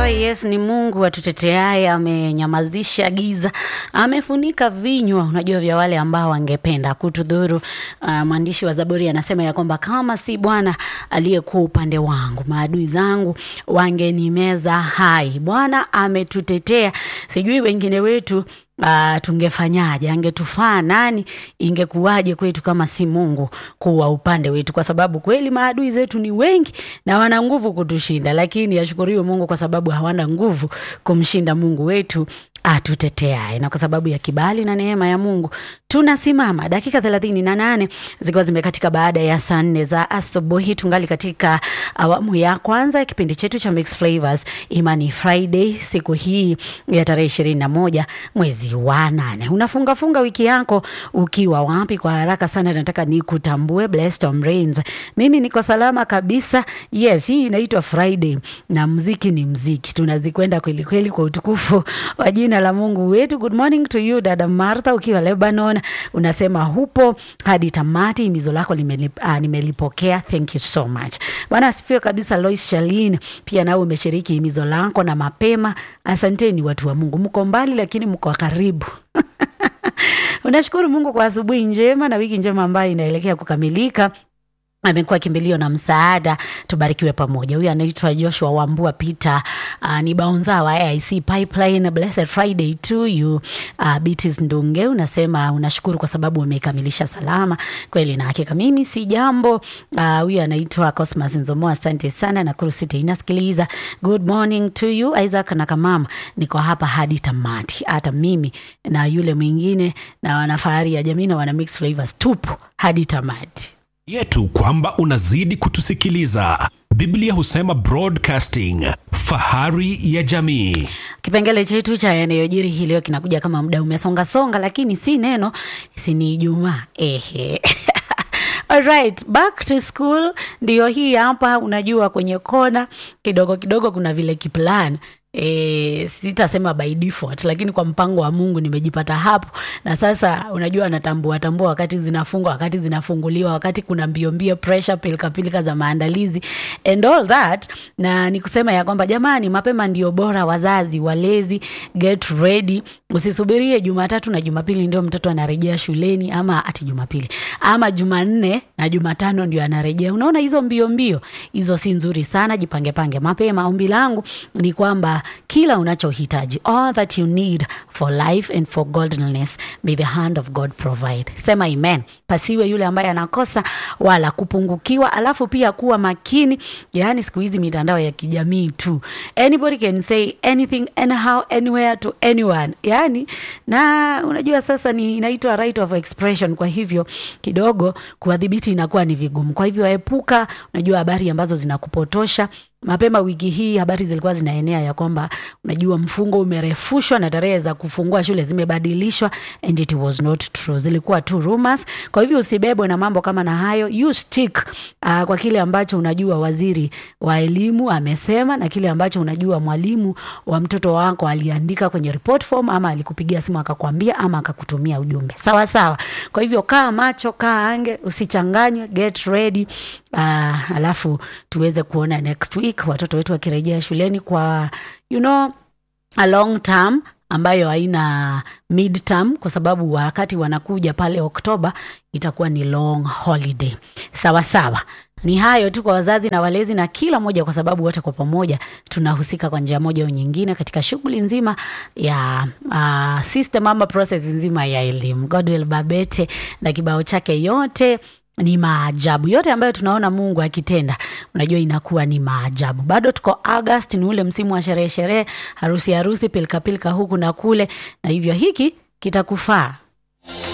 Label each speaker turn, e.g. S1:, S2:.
S1: yes, ni Mungu atuteteaye, amenyamazisha giza, amefunika vinywa, unajua vya wale ambao wangependa kutudhuru. Uh, mwandishi wa Zaburi anasema ya kwamba kama si Bwana aliyekuwa upande wangu, maadui zangu wangenimeza hai. Bwana ametutetea, sijui wengine wetu Uh, tungefanyaje? Angetufaa nani? Ingekuwaje kwetu kama si Mungu kuwa upande wetu? Kwa sababu kweli maadui zetu ni wengi na wana nguvu kutushinda, lakini ashukuriwe Mungu kwa sababu hawana nguvu kumshinda Mungu wetu atuteteaye, na kwa sababu ya kibali na neema ya Mungu tunasimama. Dakika thelathini na nane zikiwa zimekatika baada ya saa nne za asubuhi, tungali katika awamu ya kwanza ya kipindi chetu cha Mixed Flavors Imani Friday, siku hii ya tarehe ishirini na moja mwezi wa nane. Unafungafunga wiki yako ukiwa wapi? Kwa haraka sana nataka nikutambue. Blessed Tom Rains, mimi niko salama kabisa. Yes, hii inaitwa Friday na mziki ni mziki, tunazikwenda kweli kweli kwa utukufu wa jina la Mungu wetu. Good morning to you dada Martha, ukiwa Lebanon, unasema hupo hadi tamati. Himizo lako limelip, uh, nimelipokea. Thank you so much. Bwana asifiwe kabisa. Lois Shalin, pia nawe umeshiriki himizo lako na mapema. Asanteni watu wa Mungu, mko mbali lakini mko karibu. Unashukuru Mungu kwa asubuhi njema na wiki njema ambayo inaelekea kukamilika amekuwa kimbilio na msaada. Tubarikiwe pamoja. Huyu anaitwa Joshua Wambua Peter, uh, ni baunza wa AIC Pipeline. Blessed Friday to you. Uh, Beatrice Ndunge unasema unashukuru kwa sababu umekamilisha salama. Kweli na hakika mimi si jambo. Uh, huyu anaitwa Cosmas Nzomo, asante sana. Nakuru City inasikiliza. Good morning to you Isaac na Kamama, niko hapa hadi tamati. Hata mimi na yule mwingine na wanafahari ya jamii na wana mix flavors tupo hadi tamati
S2: yetu kwamba unazidi kutusikiliza. Biblia husema broadcasting, fahari ya jamii.
S1: Kipengele chetu cha yanayojiri hii leo kinakuja kama muda umesongasonga, lakini si neno, si ni Ijumaa. Ehe. Alright, back to school ndio hii hapa. Unajua, kwenye kona kidogo kidogo kuna vile kiplan E, sitasema by default lakini kwa mpango wa Mungu nimejipata hapo, na sasa unajua, natambua tambua wakati zinafungwa, wakati zinafunguliwa, wakati kuna mbio mbio, pressure, pilika pilika za maandalizi and all that, na nikusema ya kwamba jamani, mapema ndio bora. Wazazi walezi, get ready, usisubirie Jumatatu na Jumapili ndio mtoto anarejea shuleni, ama ati Jumapili ama Jumanne na Jumatano ndio anarejea. Unaona hizo mbio mbio hizo si nzuri sana, jipange pange mapema. Ombi langu ni kwamba kila unachohitaji all that you need for life and for godliness may the hand of God provide. Sema amen. Pasiwe yule ambaye anakosa wala kupungukiwa. Alafu pia kuwa makini, yaani siku hizi mitandao ya kijamii tu, anybody can say anything anyhow anywhere to anyone, yaani na unajua sasa ni inaitwa right of expression. Kwa hivyo kidogo kuwadhibiti inakuwa ni vigumu. Kwa hivyo epuka, unajua habari ambazo zinakupotosha mapema wiki hii habari zilikuwa zinaenea ya kwamba unajua mfungo umerefushwa na tarehe za kufungua shule zimebadilishwa, and it was not true, zilikuwa tu rumors. Kwa hivyo usibebwe na mambo kama na hayo, you stick uh, kwa kile ambacho unajua waziri wa elimu amesema na kile ambacho unajua mwalimu wa mtoto wako aliandika kwenye report form, ama alikupigia simu akakwambia, ama akakutumia ujumbe sawa sawa. Kwa hivyo kaa macho, kaa ange, usichanganywe, get ready. Uh, alafu tuweze kuona next week watoto wetu wakirejea shuleni kwa you know, a long term ambayo haina mid term, kwa sababu wakati wanakuja pale Oktoba itakuwa ni long holiday. Sawa sawa, ni hayo tu kwa wazazi na walezi na kila mmoja, kwa sababu wote kwa pamoja tunahusika kwa njia moja au nyingine katika shughuli nzima ya uh, system ama process nzima ya elimu. Godwill Babete na kibao chake yote ni maajabu yote ambayo tunaona Mungu akitenda, unajua inakuwa ni maajabu. Bado tuko August, ni ule msimu wa sherehe sherehe, harusi harusi, pilika pilika huku na kule, na hivyo hiki kitakufaa